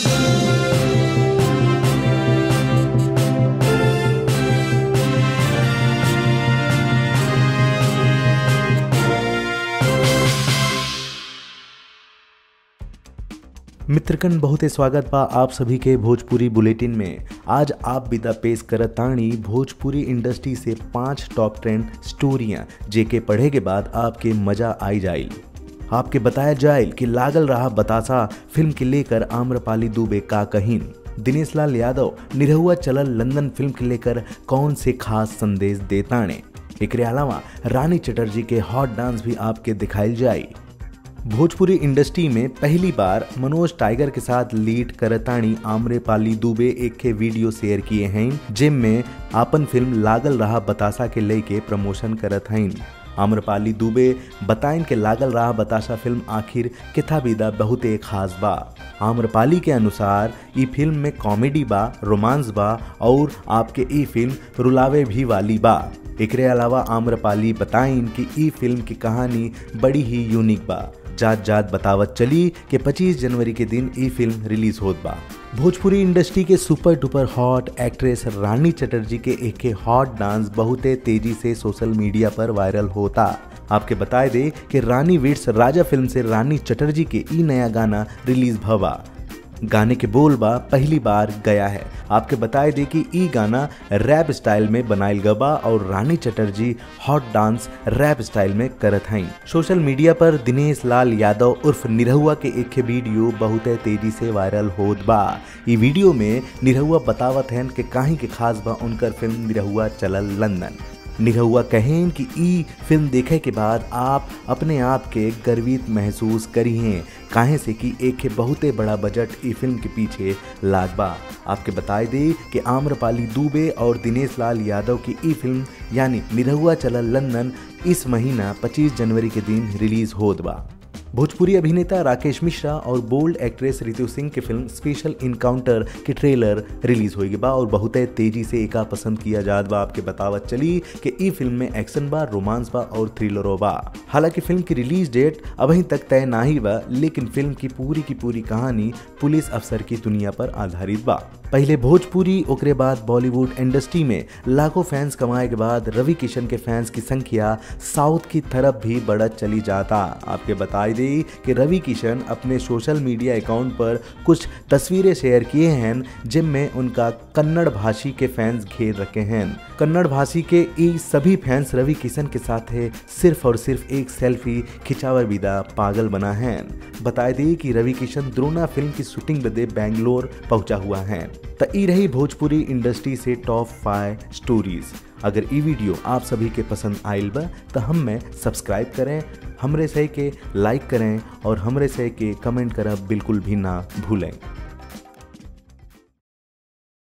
मित्रकन बहुते स्वागत बा आप सभी के भोजपुरी बुलेटिन में आज आप विदा पेश करतानी भोजपुरी इंडस्ट्री से पांच टॉप ट्रेंड स्टोरियां जेके पढ़े के बाद आपके मजा आई जाइल आपके बताया जाइल कि लागल रहा बतासा फिल्म के लेकर आम्रपाली दुबे का कहीन दिनेश लाल यादव निरहुआ चलल लंदन फिल्म के लेकर कौन से खास संदेश देताने एकरे अलावा रानी चटर्जी के हॉट डांस भी आपके दिखाई जाई भोजपुरी इंडस्ट्री में पहली बार मनोज टाइगर के साथ लीड करतानी आम्रपाली दुबे एक के वीडियो शेयर किए हैं जिम में आपन फिल्म लागल रहा बतासा के लेके प्रमोशन करत हैं आम्रपाली दुबे बताइन के लागल रहा बतासा फिल्म आखिर किथा विदा बहुते खास बा आम्रपाली के अनुसार ई फिल्म में कॉमेडी बा रोमांस बा और आपके ई फिल्म रुलावे भी वाली बा एकरे अलावा आम्रपाली बताइन कि ई फिल्म की कहानी बड़ी ही यूनिक बा जात जात बतावत चली कि 25 जनवरी के दिन ई फिल्म रिलीज होत बा भोजपुरी इंडस्ट्री के super duper hot actress Rani Chatterjee के एक के हॉट डांस बहुते तेजी से सोशल मीडिया पर वायरल होता आपके बताए दे कि रानी विट्स राजा फिल्म से रानी चटर्जी के ई नया गाना रिलीज भवा गाने के बोल बा पहली बार गया है आपके बताए दे कि ई गाना रैप स्टाइल में बनाइल गबा और Rani Chatterjee hot dance rap style में करत हैं सोशल मीडिया पर दिनेश लाल यादव उर्फ निरहुआ के एक वीडियो बहुत तेजी से वायरल होत बा ई वीडियो में निरहुआ बतावत हैं कि काहे के खास बा उनकर फिल्म निरहुआ चलल लंदन निरहुआ कहें कि ई फिल्म देखे के बाद आप अपने आप के गर्वित महसूस करिए काहे से कि एक बहुते बड़ा बजट ई फिल्म के पीछे लागबा आपके बताए दे कि आम्रपाली दुबे और दिनेश लाल यादव की ई फिल्म यानी निरहुआ चलल लंदन इस महीना 25 जनवरी के दिन रिलीज होत बा भोजपुरी अभिनेता राकेश मिश्रा और बोल्ड एक्ट्रेस रितु सिंह की फिल्म स्पेशल इनकाउंटर की ट्रेलर रिलीज होगी बा और बहुत तेजी से एका पसंद किया जात बा आपके बतावत चली कि ई फिल्म में एक्शन बा रोमांस बा और थ्रिलरो बा हालांकि फिल्म की रिलीज डेट अभी तक तय ना ही बा लेकिन फिल्म की पूरी की पूरी कहानी पुलिस अफसर की दुनिया पर आधारित बा पहले भोजपुरी ओकरे बाद बॉलीवुड इंडस्ट्री में लाखों फैंस कमाए के बाद रवि किशन के फैंस की संख्या साउथ की तरफ भी बढ़त चली जाता आपके बताई दी कि रवि किशन अपने सोशल मीडिया अकाउंट पर कुछ तस्वीरें शेयर किए हैं जिनमें उनका कन्नड़ भाषी के फैंस घेर रखे हैं कन्नड़ भाषी के ये सभी फैंस रवि किशन के साथ है सिर्फ और सिर्फ एक सेल्फी खिंचावर विदा पागल बना है बताए दी कि रवि किशन द्रोना फिल्म की शूटिंग बदे बैंगलोर पहुंचा हुआ है तो ई रही भोजपुरी इंडस्ट्री से टॉप फाइव स्टोरीज अगर ई वीडियो आप सभी के पसंद आयल बा तो हम में सब्सक्राइब करें हमरे से के लाइक करें और हमरे से के कमेंट करब बिल्कुल भी ना भूलें